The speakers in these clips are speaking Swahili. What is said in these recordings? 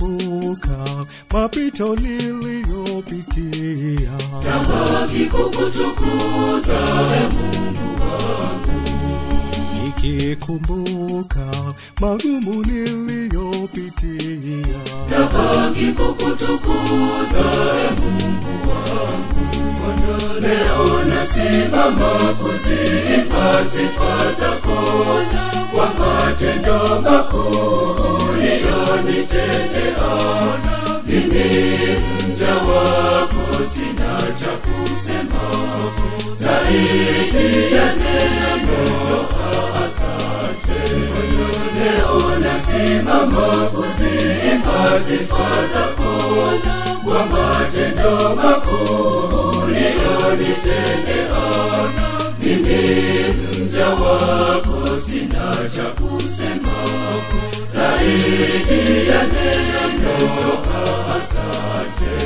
nikikumbuka mapito niliyopitia Tabaki kukutukuza e Mungu wangu, nikikumbuka magumu niliyopitia tabaki kukutukuza e Mungu wangu. Bwana, leo nasimama kuziimba sifa zako kwa matendo makuu uliyonitendea. Mimi mja wako sina cha kusema zaidi ya neno asante. Leo nasimama kuziimba sifa zako kwa matendo makuu uliyonitendea. Mimi mja wako sina cha kusema zaidi ya neno asante.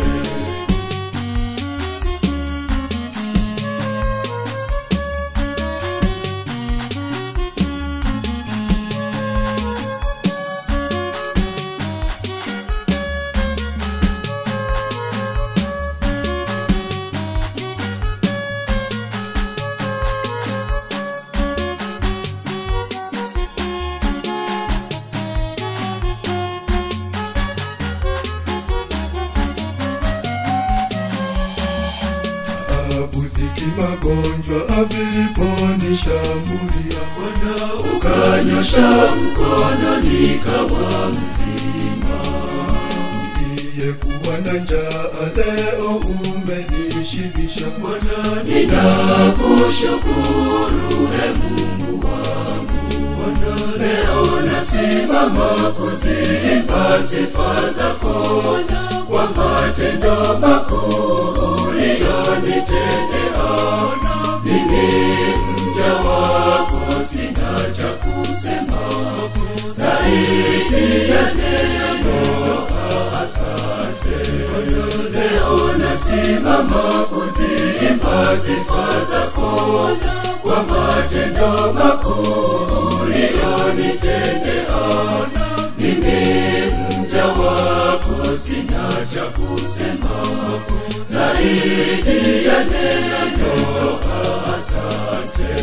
Abuziki magonjwa aviliponishambulia Bwana ukanyosha mkono nikawa mzima. Niliyekuwa na njaa leo umenishibisha Bwana ninakushukuru e Mungu wangu. Bwana leo nasimama kuziimba sifa zako kwa matendo makuu uliyonitendea. Mimi mja wako sina cha kusema zaidi ya neno asante. Leo nasimama kuziimba sifa zako kwa matendo makuu uliyonitendea. Mimi mja wako sina cha kusema zaidi ya neno asante.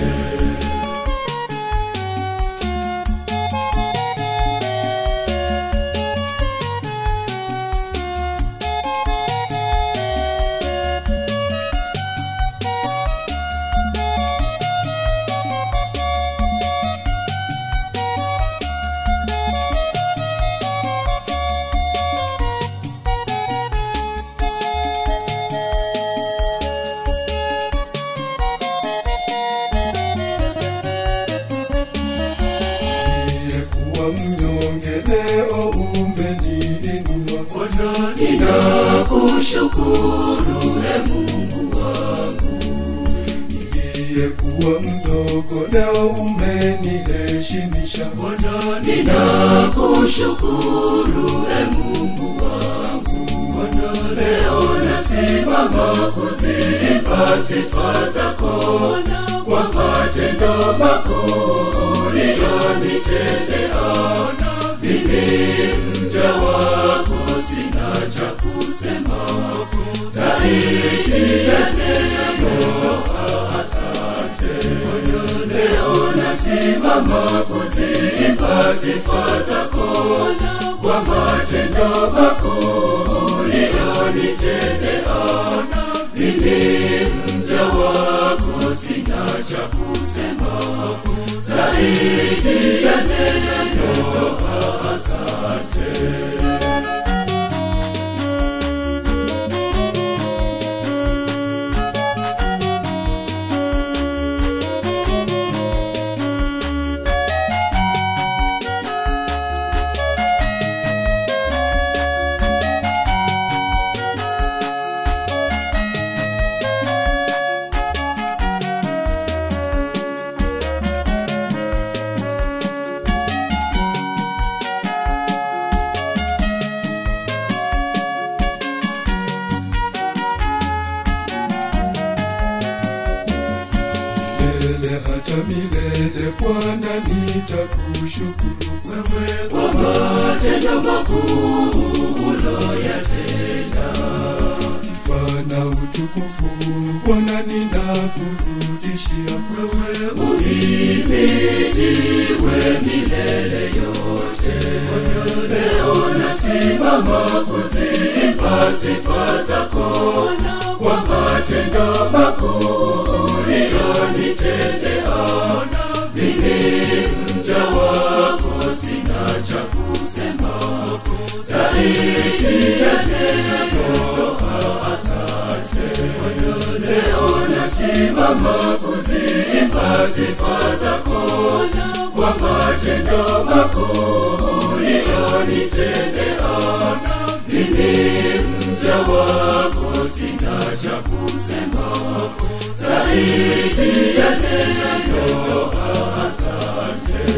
Niliyekuwa mnyonge leo umeniinua Bwana ninakushukuru e Mungu wangu. Niliyekuwa mdogo leo umeniheshimisha Bwana ninakushukuru e Mungu wangu. Bwana leo nasimama kuziimba sifa zako kwa matendo makuu uliyonitendea. Mimi mja wako sina cha kusema zaidi ya neno asante. Leo nasimama kuziimba sifa zako kwa matendo makuu uliyonitendea. Mimi mja wako sina cha kusema zaidi ya neno asante. milele hata milele Bwana nitakushukuru wewe kwa matendo makuu kuziimba sifa zako kwa matendo makuu uliyonitendea. Mimi mja wako sina cha kusema zaidi ya neno asante. Leo nasimama kuziimba sifa zako kwa matendo makuu uliyonitendea. Mimi mja wako sina cha kusema zaidi ya neno asante.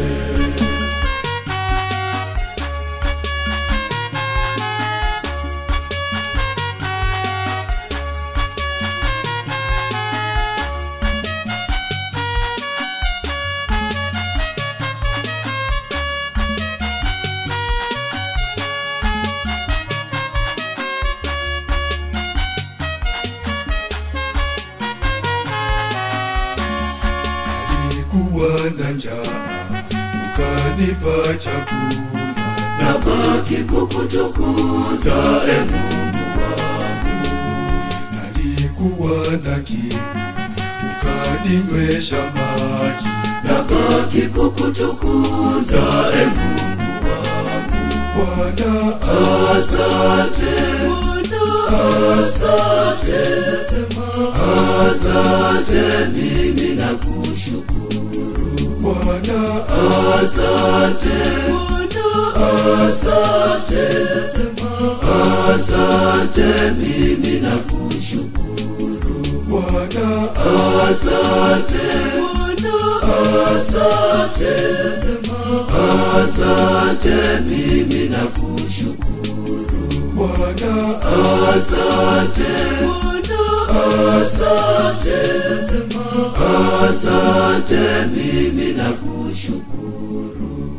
Nilikuwa na njaa, ukanipa chakula. Nabaki kukutukuza e Mungu Nalikuwa na kiu, ukaninywesha maji. nabaki kukutukuza e Mungu Bwana asante asante nasema asante mimi nakushukuru Bwana asante asante nasema asante mimi nakushukuru Bwana asante asante nasema asante mimi nakushukuru Bwana asante asante nasema asante mimi nakushukuru